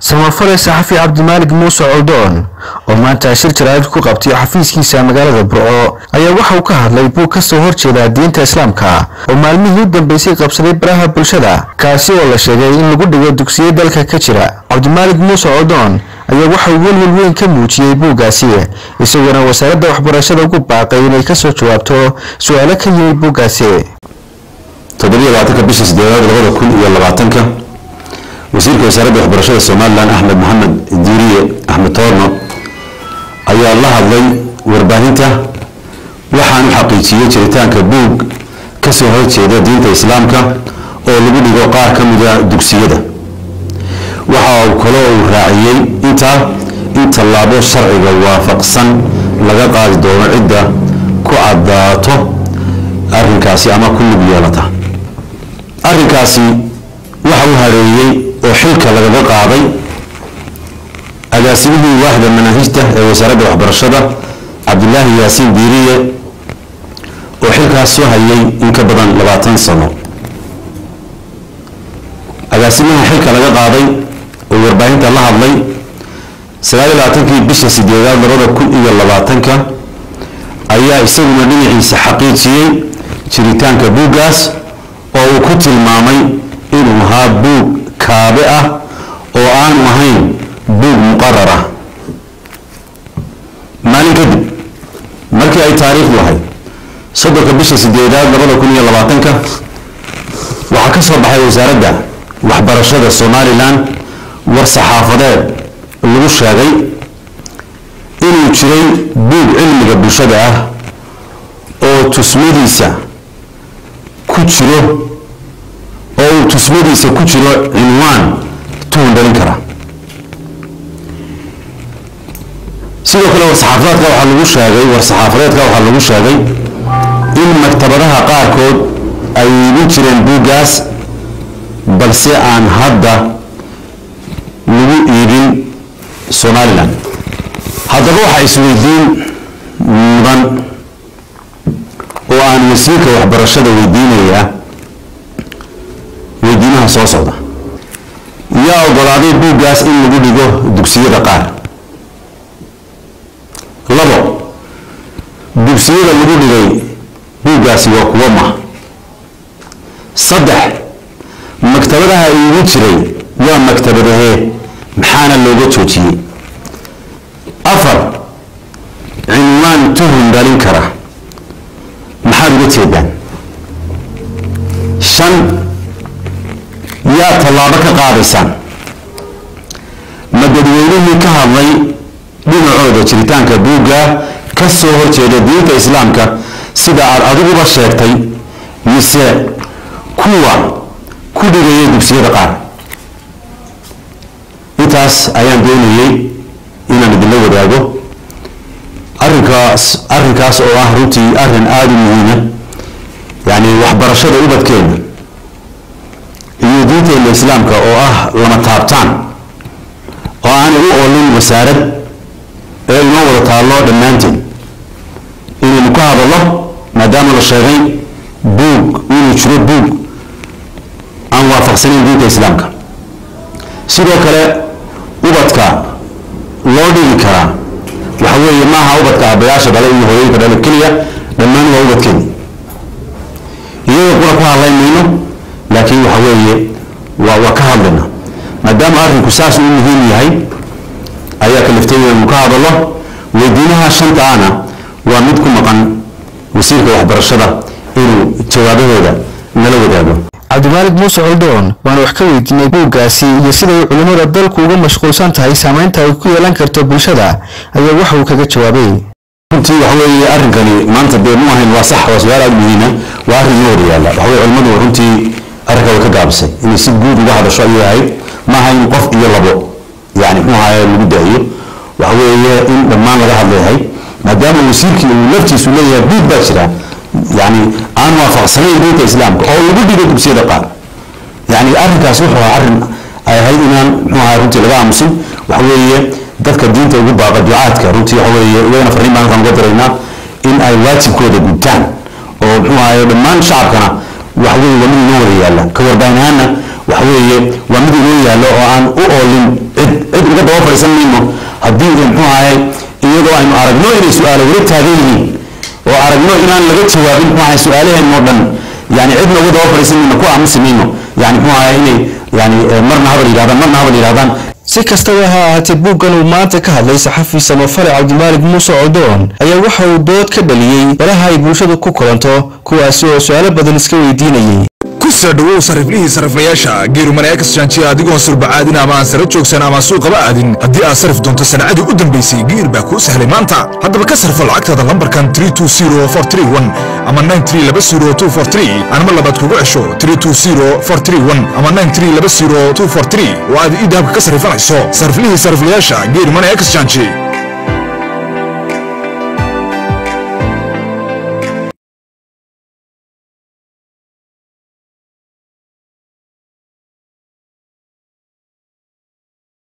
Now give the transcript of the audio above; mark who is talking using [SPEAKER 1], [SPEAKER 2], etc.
[SPEAKER 1] samafale saxafi cabdimaalig muuse coldoon oo maanta shir jaraa'id ku qabtay xafiiskiisa magaalada burco ayaa waxa uu ka hadlay buug ka soo horjeeda diinta islaamka oo maalmihii u dambeysay qabsaday baraha bulshada kaasi oo la sheegay in lagu dhigo dugsiyo dalka ka jira cabdimaalig muuse coldoon ayaa waxa uu welwel weyn ka muujiyey buuggaasi isagoona wasaaradda waxbarashada ugu baaqay inay kasoo jawaabto su-aalo ka yimid buuggaasi
[SPEAKER 2] toddobiyolabaatanka bisha sideedaad labada kun iyo labaatanka wasiirka wasaaradda waxbarashada somalilan axmed maxamed diiriye axmed toorno ayaa la hadlay warbaahinta waxaanu xaqiijiyey jiritaanka buug ka soo horjeeda diinta islaamka oo lagu dhigo qaar ka mida dugsiyada waxa uu kale uu raaciyey intaa in tallaabo sharciga waafaqsan laga qaadi doono cidda ku caddaato arrinkaasi ama ku lug yeelata arrinkaasi waxa uu hareeyey oo xilka lagaga qaaday agaasimihii waaxda manaahijta ee wasaaradda waxbarashada cabdilaahi yaasiin diiriye oo xilkaas soo hayay in ka badan labaatan sano agaasimaha xilka laga qaaday oo warbaahinta la hadlay sagaaliyo labaatankii bisha sideedaad labada kun iyo labaatanka ayaa isaguna dhinaciisa xaqiijiyey jiritaanka buuggaas oo uu ku tilmaamay inuu ahaa buug kaabe ah oo aanu ahayn buug muqarar ah maalin kadib markii ay taariikhdu ahayd soddonka bisha sideedaad labada kun iyo labaatanka waxaa ka soo baxay wasaaradda waxbarashada somalilan war saxaafadeed lagu sheegay inuu jiray buug cilmiga bulshada ah oo tusmadiisa ku jiro oo uu tusmadiisa ku jiro cinwaan tuhun dhalin kara sidoo kale war-saxaafadeedka waxaa lagu sheegay war-saxaafadeedka waxaa lagu sheegay in maktabadaha qaarkood ay iibin jireen buuggaas balse aan hadda lagu iibin somalilan haddaba waxaa isweydiin mudan oo aan wasiirka waxbarashada weydiinayaa weydiinaha soo socda yaa ogolaaday buuggaas in lagu dhigo dugsiyada qaar labo dugsiyada lagu dhigay buuggaasi waa kuwo ma saddex maktabadaha iigu jiray waa maktabadahee maxaana looga joojiyey afar cinwaan tuhun dhalin kara maxaad uga jeedaan shan yaa tallaabo ka qaadaysaan ma dadweynihii ka hadlay dhinacooda jiritaanka buugga ka soo horjeeda diinta islaamka sida aad adiguba sheegtay mise kuwa ku dhigaya dugsiyada qaar intaas ayaan doonayey inaan idinla wadaago arrinkaas arrinkaas oo ah runtii arrin aada u muhiima yacni waxbarashada ubadkeena iyo diinteena islaamka oo ah lama taabtaan oo aanay u oolin wasaarad ee inoo wada taallo dhammaanteen inaynu ka hadallo maadaama la sheegay buug inuu jiro buug aan waafaqsanayn diinta islaamka sidoo kale ubadka loo dhigi karaa waxa weeye maaha ubadka aabbayaasha dhale iyo hooyooyinka dhale keliya dhammaan waa ubadkeeni iyaga kuna ku hadlayn mayno laakiin waxa weeye waa waa ka hadlayna maadaama arrinku saas uu muhiim yahay ayaa kaliftay inaynu ka hadallo weydiinaha shanta ana waa mid ku maqan wasiirka waxbarashada inuu jawaabahooda nala wadaago
[SPEAKER 1] cabdimaalig muuse coldoon waana wax ka weydiinay buuggaasi iyo siday culimmada dalku uga mashquulsan tahay saamaynta ay ku yeelan karto bulshada ayaa waxa uu kaga jawaabay
[SPEAKER 2] runtii waxa weeye arrinkani maanta dee mu ahayn waa sax waa su-aal aada muhiima waa arrin inoo hor yaalla waxa weye culimmadu runtii arrinka way ka gaabisay inay si guud uga hadasho ayay ahayd ma aha in qof iyo labo yani muxuu ahaye lagu daayo waxa weeye in dhammaan laga hadlayahay maadaama wasiirkii uu laftiisu leeyahay buug baa jira yani aan waafaqsanayn diinta islaamka oo lagu dhigo dugsiyada qaar yani arrinkaas wuxuu ahaa arrin ay ahayd inaan muxuu ahaa runtii laga aamusin waxa weeye dadka diinta ugu baaqa ducaadka runtii waxa weeye iyagana farriin baan halkan uga diraynaa in ay waajibkooda gudtaan oo muxuu ahaye dhammaan shacabkana waxa weeye waa mid inoo wada yaalla ka warbaahin ahaana waxa weeye waa mid inoo yaallo oo aan u oolin cid cid uga daba fadhiisan mayno haddii muxuu ahay iyadoo aynu aragno inay su-aalo weli taagan yihiin oo aragno inaan laga jawaabin muxuu ahay su-aalaheenoo dhan yani cidna uga daba fadhiisan mayno ku aamusi mayno yani muxuu ahay inay yani marna habal yidhahdaan marna habal yidhahdaan
[SPEAKER 1] si kastaba ha ahaatee buuggan uu maanta ka hadlay saxafi samafale cabdimaalig muuse codoon ayaa waxa uu dood ka dhaliyey balaha ay bulshadu ku kulanto kuwaasi oo su-aalo badan iska weydiinayay
[SPEAKER 3] ku soo dhowow sariflihii sariflayaasha geerumaneekas jaanjiya adigoon surbacaadin ama aan sara joogsan ama suuqaba aadin haddii aad sarif doonto sanacadii u dambaysay geer baa kuu sahlay maanta haddaba ka sarfo lacagtaada lambarkan ama anma labaad kugu cesho ama oo aad ii dahabka ka sarifanayso sariflihii sariflayaasha geerumaneekas jaanji